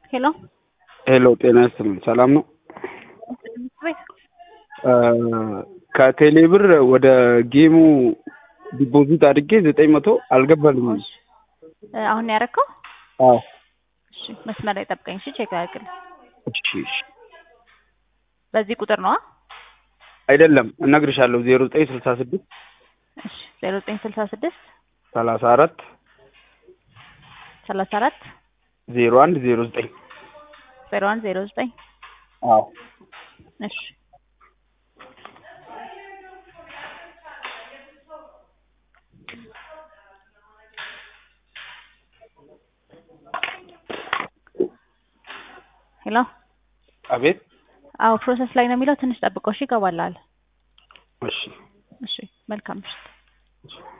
ሄሎ ሄሎ ጤና ይስጥልኝ ሰላም ነው? ከቴሌ ብር ወደ ጌሙ ዲፖዚት አድርጌ ዘጠኝ መቶ አልገባልኝም። አሁን ያደረከው? አዎ እሺ መስመር ላይ ጠብቀኝ። እሺ ቼክ አድርግልኝ። እሺ እሺ። በዚህ ቁጥር ነዋ? አይደለም እነግርሻለሁ ዜሮ ዘጠኝ ስልሳ ስድስት እሺ ዜሮ ዘጠኝ ስልሳ ስድስት ሰላሳ አራት ሰላሳ አራት ዜሮ አንድ ዜሮ ዘጠኝ ዜሮ አንድ ዜሮ ዘጠኝ አዎ እሺ ሄሎ አቤት አዎ ፕሮሰስ ላይ ነው የሚለው ትንሽ ጠብቀው እሺ ይገባልሃል እሺ እሺ መልካም ምሽት